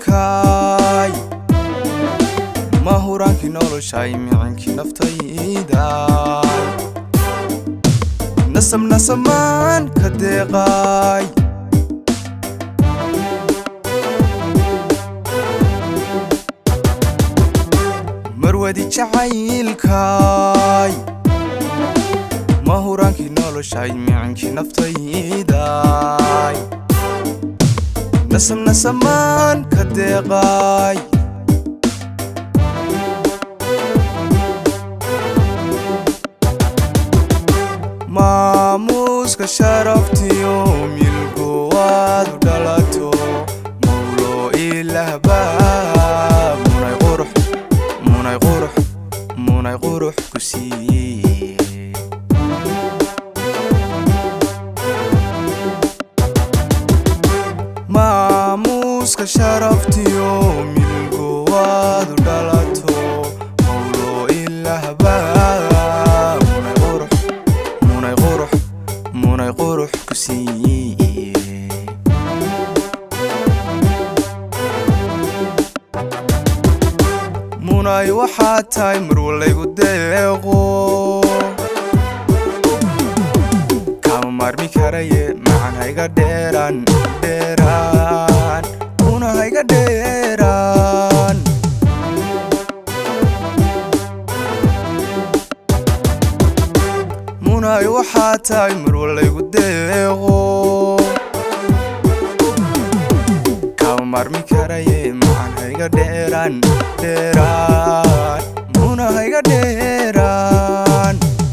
jacaylkaay mahuraankii noloshay micinkii naftaydaay nasab nasamaan ka deeqaay marwadi jacaylkaay mahuraankii noloshay micinkii naftaydaay nasab nasamaan ka deeqaay maamuuska sharaftiyo milku waad u dhalato mawlo ilahba munay qurux munay qurux munay qurux ku siiye maamuuska sharaftiyo milku waad u dhalato mawlo ilahba munay qurux munay qurux munay qurux ku siiye munay waxaa tahay marwalaygu deeqo kama maarmi karaye macan hayga dheeraan dheeraan muna hayga dheeraan munay waxaa tahay marwalaygu deeqo kama maarmi karaye macan hayga dheeraan dheeraan muna hayga dheeraan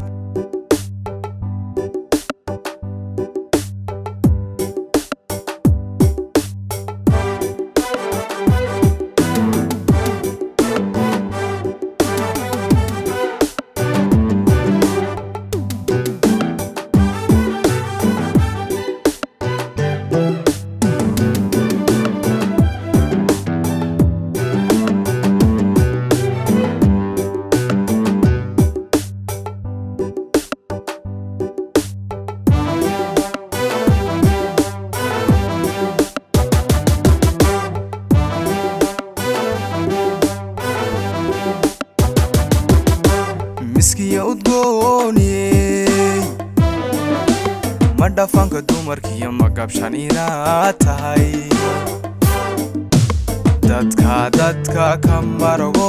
miskiya udgooniyey ma dhafanka dumarkiyo magabshan inaad tahay dadka dadka ka marago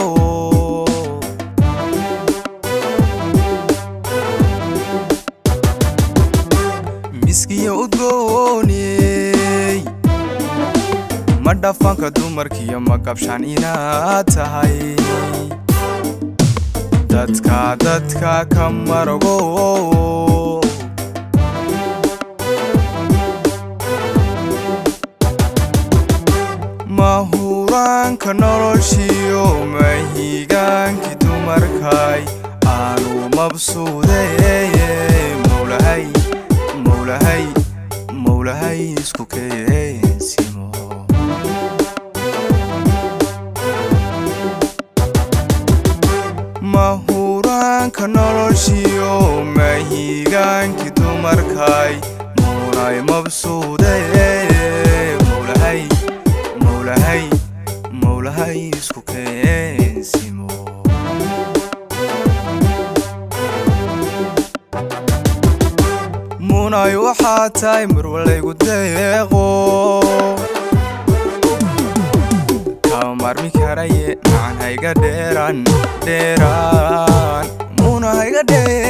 miskiya udgooniyey ma dhafanka dumarkiyo magabshan inaad tahay dadka dadka ka marago mahuraanka noloshiyo mahigaankii dumarkay aanu mabsuudeye mowlahay mowlahay mowlahay isku keensimo mahuraanka noloshiyo mahigaankii dumarkay muunay mabsuudeye mowlahay mowlahay mowlahay isku keensimo munay waxaa tahay marwalaygu deeqo kama maarmi karaye macan hayga dheeraan dheeraan muna hayga dheer